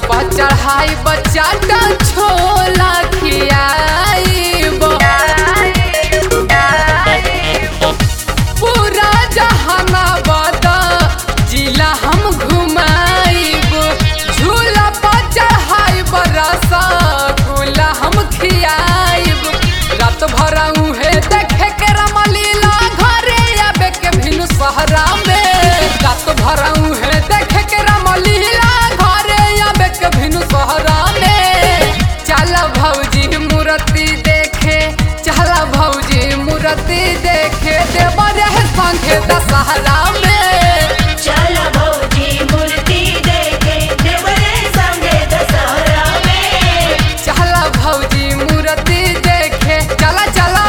पर चढ़ाई बचाटा छोला खियाइब पूरा जहानाबाद जिला हम घुमाइब झूला पर चढ़ाइब रसगुल्ला हम खियाइब रात भर उहे देखे के रमलीला घरे आबे के भिनु सहरा में रात भर उहे देखे के रमलीला घरे आबे के भिनु सहरा में चल भौजी मूर्ति देखे चल भौजी मूर्ति देखे देवरे संगे दशहरा में चल भौजी मूर्ति देखे देवरे संगे दशहरा में चल भौजी मूर्ति देखे चला चला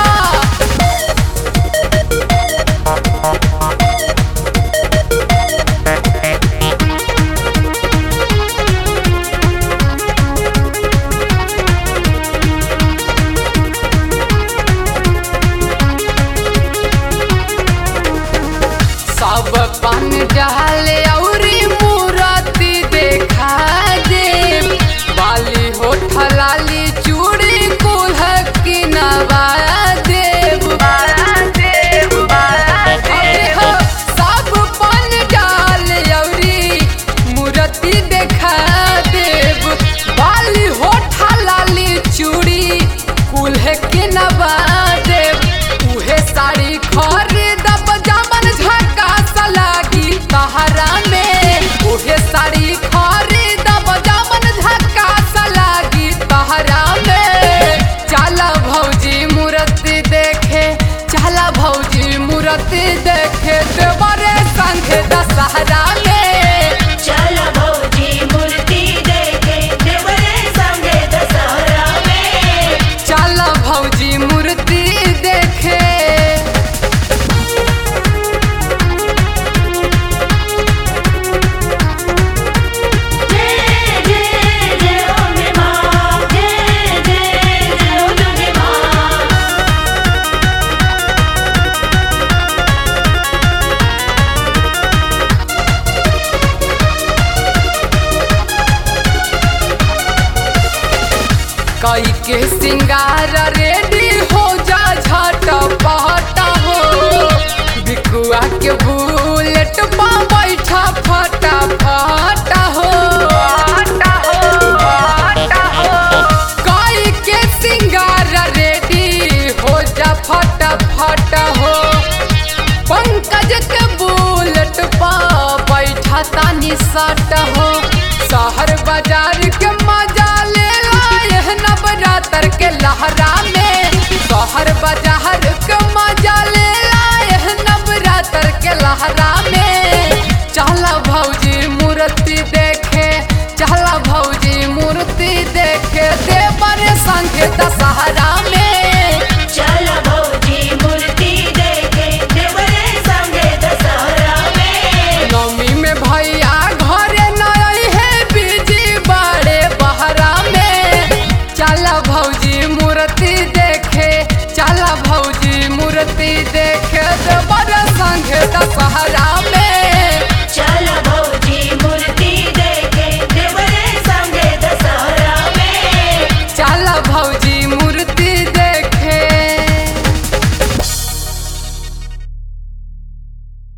सब पान डाले औरी मूर्ति देखा दे बाली होठ लाली चूड़ी कुल्ह की नवा देव अरे हो, सब पान डाले औरी मूर्ति देखा देव बाली होठ लाली चूड़ी कुल्ह के नवा देव उहे साड़ी खरीदब जामन झकास लागी तहरा में उहे साड़ी खरीदब जामन झकास लागी तहरा में चला भौजी मूर्ति देखे चला भौजी मूर्ति देखे देवरे संगे दशहरा में चल भौजी मूर्ति देखे देवरे संगे दशहरा में चल भौजी मूर्ति देखे जय जय जय अम्बे मां जय जय जय दुर्गे मां कई के सिंगार रेडी हो जा झट पट हो बिकुआ के बुलेट पा बैठा फटा फटा हो कई के सिंगार रेडी हो जा फटा फटा हो पंकज के बुलेट पा बैठा तानी सट हो शहर बाजार के मजा ले लाए नवरात्र के लहरा में शहर बाजार के मजा ले लाए नवरात्र के लहरा में चला भौजी मूर्ति देखे चला भौजी मूर्ति देखे देवर संगे दशहरा में चल भौजी मूर्ति देखे देवरे संगे दशहरा में नवमी में भैया घरे नई है बीजी बड़े बहरा में चला भौजी मूर्ति देखे चला भौजी मूर्ति देखे देवर संगे दशहरा